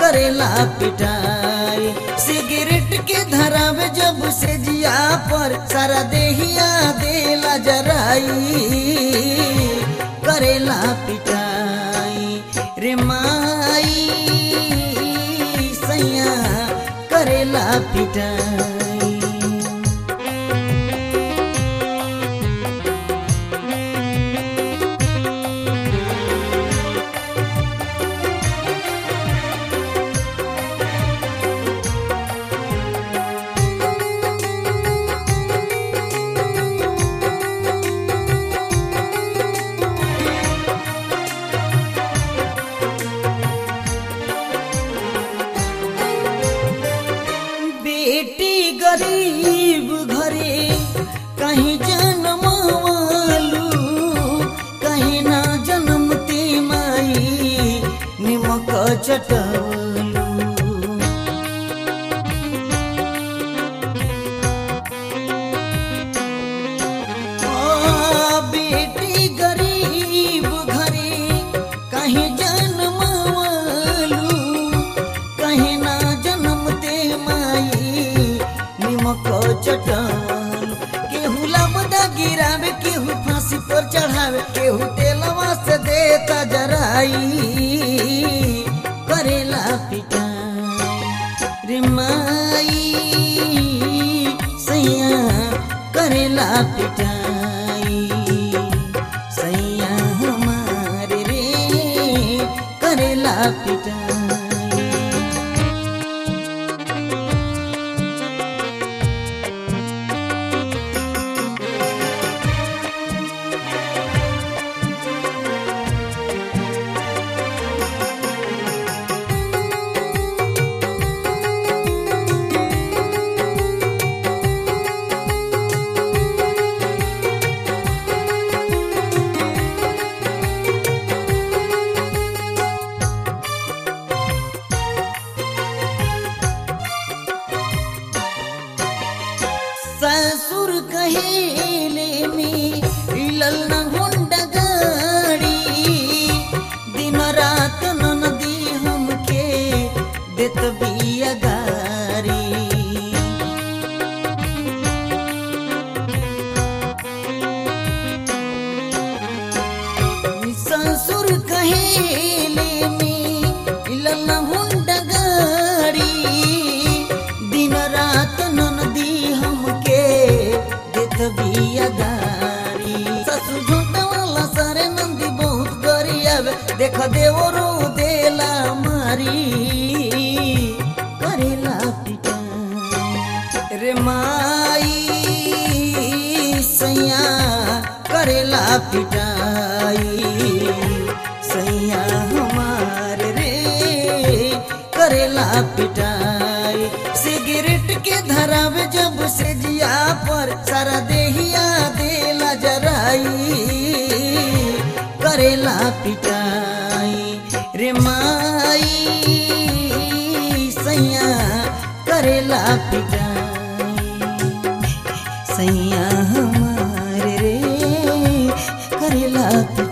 करेला पिटाई सिगरेट के धरावे जब से जिया पर सारा देहिया देला जराई करेला पिटाई रे माई सैया करेला पिटाई बेटी गरीब घरे कहीं जन्मवालू कहीं ना जन्मती माई निमक चटवलू आ, बेटी गरीब घरे कहीं जन्मवालू कहीं ना जन्मते माई निमक चटन केहू लबदा गिरावे केहू फांसी पर चढ़ावे केहू तेलवा से देता जराई करेला पिटाई रे माई सैया करेला पिटाई सैया हमारे रे करेला पिटाई ससुर कहेले में हिलल न होंड गाड़ी दिन रात ननदी हमके देत बिया गारी ससुर कहेले में हिलल न होंड गाड़ी दिन रात ननदी हमके देत बिया गारी ससुर झूठा वाला सारे नंदी बहुत गरियावे देख देवरो देला मारी करेला पिटाई रे माई सैया करेला पिटाई सैया हमार रे करेला पिटाई सिगरेट के धरावे जब से जिया पर सारा देहिया देला जराई करेला पिटाई रे माई सैया करेला पिटाई सैया हमारे रे करेला पिटाई